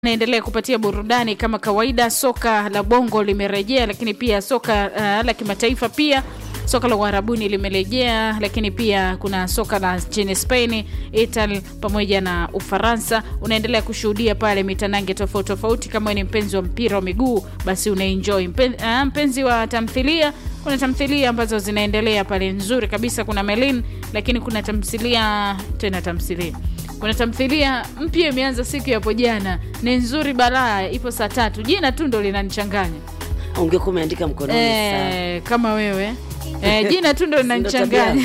naendelea kupatia burudani kama kawaida. Soka la bongo limerejea, lakini pia soka uh, la kimataifa pia soka la uharabuni limerejea, lakini pia kuna soka la nchini Spain, Italy pamoja na Ufaransa. Unaendelea kushuhudia pale mitanange tofauti tofauti. Kama ni mpenzi wa mpira wa miguu, basi unaenjoy. Mpen, uh, mpenzi wa tamthilia, kuna tamthilia ambazo zinaendelea pale nzuri kabisa. Kuna Melin, lakini kuna tamthilia tena tamthilia kuna tamthilia mpya imeanza siku ya hapo jana, ni nzuri balaa, ipo saa tatu. Jina tu ndo linanichanganya ungekuwa umeandika mkononi saa. e, kama wewe e, jina tu ndo Ndo linanichanganya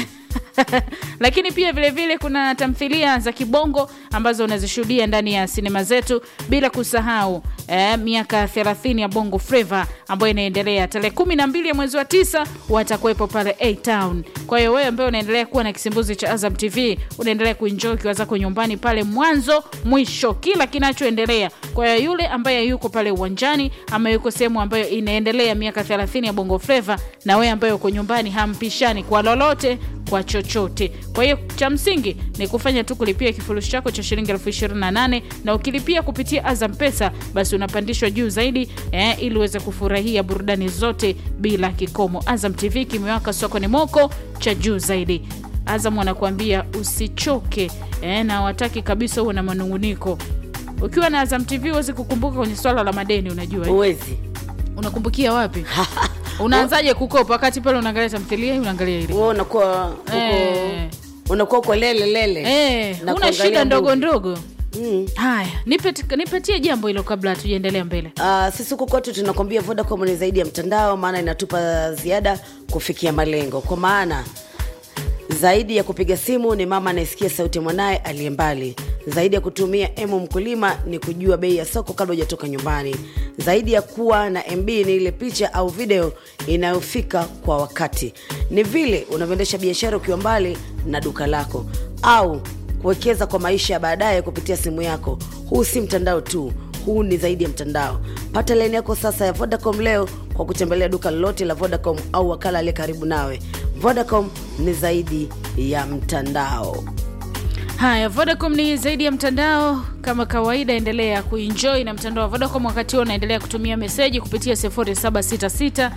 lakini pia vile vile kuna tamthilia za kibongo ambazo unazishuhudia ndani ya sinema zetu, bila kusahau eh, miaka 30 ya bongo flava ambayo inaendelea tarehe kumi na mbili ya mwezi wa tisa watakuwepo pale A Town. Kwa hiyo wewe ambaye unaendelea kuwa na kisimbuzi cha Azam TV unaendelea kuenjoy ukiwa zako nyumbani pale mwanzo mwisho, kila kinachoendelea. Kwa hiyo yule ambaye yuko pale uwanjani ama yuko sehemu ambayo inaendelea miaka 30 ya bongo flava, na wewe ambaye uko nyumbani hampishani kwa lolote kwa chochote. Kwa hiyo cha msingi ni kufanya tu kulipia kifurushi chako cha shilingi elfu ishirini na nane na ukilipia kupitia Azam Pesa basi unapandishwa juu zaidi eh, ili uweze kufurahia burudani zote bila kikomo. Azam TV kimewaka sokoni moko cha juu zaidi. Azam wanakuambia usichoke eh, na wataki kabisa uwe na manunguniko. Ukiwa na Azam TV huwezi kukumbuka kwenye swala la madeni, unajua eh? uwezi Unakumbukia wapi? Unaanzaje kukopa wakati pale unaangalia tamthilia hii unaangalia ile wewe unakuwa uko Eh. unakuwa uko lele lele Eh, na una kuangalia shida ndogo movie. ndogo. Mm. Haya, nipe- nipatie jambo hilo kabla hatujaendelea mbele. Uh, sisi huku kwetu tunakwambia Vodacom ni zaidi ya mtandao, maana inatupa ziada kufikia malengo. Kwa maana zaidi ya kupiga simu ni mama anayesikia sauti ya mwanaye aliye mbali. Zaidi ya kutumia emu mkulima ni kujua bei ya soko kabla hujatoka nyumbani. Zaidi ya kuwa na MB ni ile picha au video inayofika kwa wakati. Ni vile unavyoendesha biashara ukiwa mbali na duka lako au kuwekeza kwa maisha ya baadaye kupitia simu yako. Huu si mtandao tu, huu ni zaidi ya mtandao. Pata laini yako sasa ya Vodacom leo kwa kutembelea duka lolote la Vodacom au wakala aliye karibu nawe. Vodacom ni zaidi ya mtandao. Haya, Vodacom ni zaidi ya mtandao. Kama kawaida, endelea kuenjoy na mtandao wa Vodacom wakati huo unaendelea kutumia meseji kupitia 0766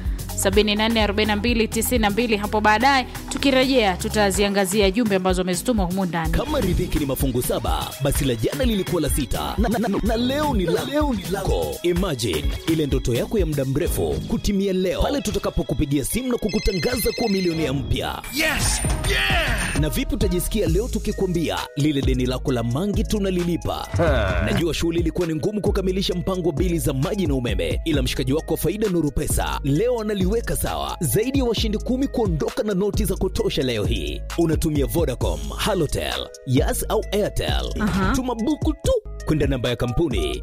744292. Hapo baadaye tukirejea, tutaziangazia jumbe ambazo wamezituma humu ndani. kama riziki ni mafungu saba basi la jana lilikuwa la sita na, na, na, na leo ni la leo ni lako imagine ile ndoto yako ya muda mrefu kutimia leo pale tutakapokupigia simu na kukutangaza kuwa milionea mpya Yes! Yeah! na vipi utajisikia leo tukikwambia lile deni lako la mangi tunalilipa najua shughuli ilikuwa ni ngumu kukamilisha mpango wa bili za maji na umeme ila mshikaji wako wa faida nuru pesa leo analiweka sawa zaidi ya washindi kumi kuondoka na noti za kutosha leo hii unatumia vodacom halotel yas au airtel tuma buku tu kwenda namba ya kampuni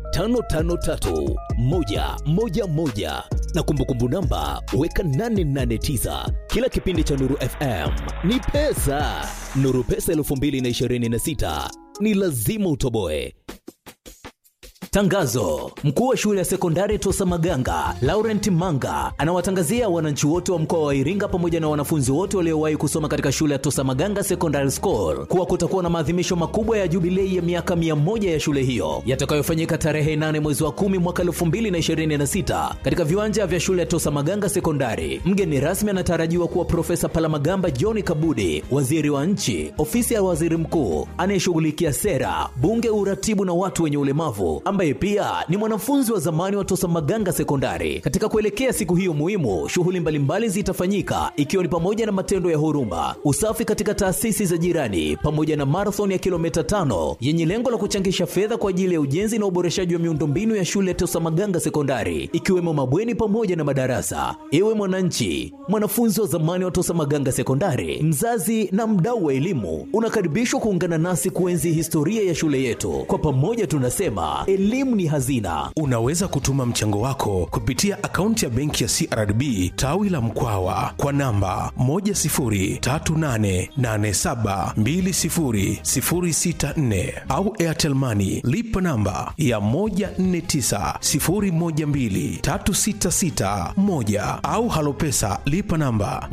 553111 na kumbukumbu namba weka 889 kila kipindi cha nuru fm ni pesa nuru pesa 2026 ni lazima utoboe Tangazo: mkuu wa shule ya sekondari Tosa Maganga Laurent Manga anawatangazia wananchi wote wa mkoa wa Iringa pamoja na wanafunzi wote waliowahi kusoma katika shule ya Tosa Maganga Secondary School kuwa kutakuwa na maadhimisho makubwa ya jubilei ya miaka 100 ya shule hiyo yatakayofanyika tarehe 8 mwezi wa 10 mwaka 2026 katika viwanja vya shule ya Tosa Maganga Sekondari. Mgeni rasmi anatarajiwa kuwa Profesa Palamagamba John Kabudi, waziri wa nchi, ofisi ya waziri mkuu anayeshughulikia sera, bunge, uratibu na watu wenye ulemavu ambaye pia ni mwanafunzi wa zamani wa Tosa Maganga Sekondari. Katika kuelekea siku hiyo muhimu, shughuli mbalimbali zitafanyika ikiwa ni pamoja na matendo ya huruma, usafi katika taasisi za jirani, pamoja na marathon ya kilomita tano yenye lengo la kuchangisha fedha kwa ajili ya ujenzi na uboreshaji wa miundombinu ya shule ya Tosa Maganga Sekondari, ikiwemo mabweni pamoja na madarasa. Ewe mwananchi, mwanafunzi wa zamani wa Tosa Maganga Sekondari, mzazi na mdau wa elimu, unakaribishwa kuungana nasi kuenzi historia ya shule yetu. Kwa pamoja tunasema elimu ni hazina. Unaweza kutuma mchango wako kupitia akaunti ya benki ya CRDB tawi la Mkwawa kwa namba 10388720064 au Airtel Money lipa namba ya 1490123661 au Halopesa lipa namba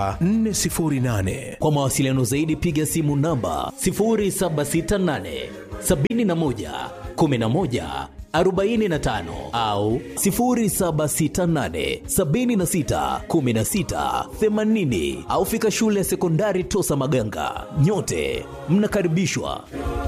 25110648. Kwa mawasiliano zaidi piga simu namba 0768 71 11 45 au 0768 76 16 80 au fika shule ya sekondari Tosa Maganga. Nyote mnakaribishwa.